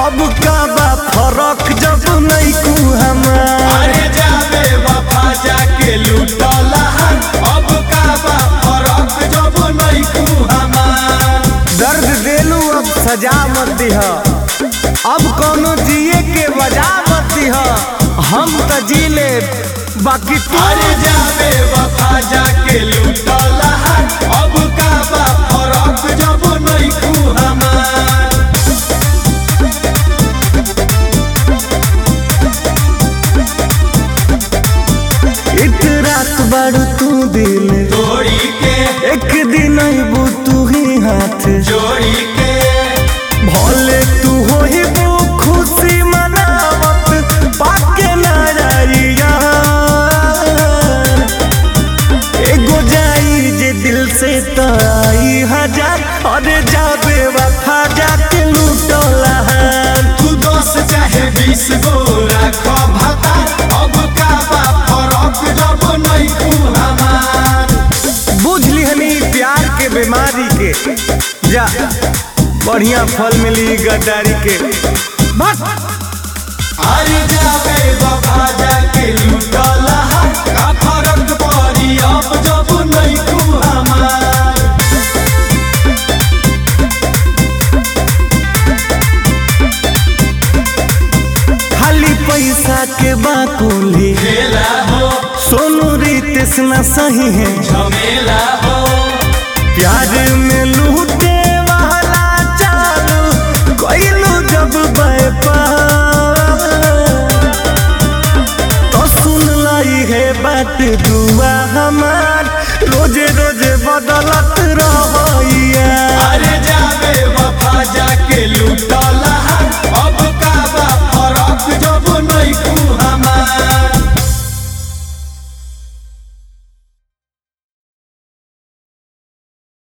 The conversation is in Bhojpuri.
अब का बा फरक जब नहीं कू हमार अरे जाबे वफा जाके लूटला अब का बा फरक जब नहीं कू हमार दर्द देलू अब सजा मत दिह अब कोनो जिए के वजह मत दिह हम त जी ले बाकी तू अरे जाबे वफा जाके लूटला अब का बा फरक जब नहीं कू हमार एक रात बारू तू दिल तोड़ी के एक दिन अबू तू ही हाथ जोड़ी के भले तू हो ही वो खुशी मनावत पाके नजरिया एगो जाई जे दिल से तो आई हजार अरे जाबे वफा जाके लूटला तू दस चाहे बीस गो राखो भाता अब का बा फरक जब नहीं कू हमार बुझ लिहनी प्यार के बीमारी के जा बढ़िया फल मिली गद्दारी के बस अरे जाबे बाबा जाके लूटला का फरक पड़ी अब जब नहीं तू हमार खाली पैसा के बाकुली खेला हो सोनू रितेश न सही है झमेला हो प्यार में लूटे वाला चालू कोइलू जब व्यापार तो सुन लाई है बात दुआ हमार रोजे रोजे बदलत रहिया अरे जाबे बाबा जाके लूटला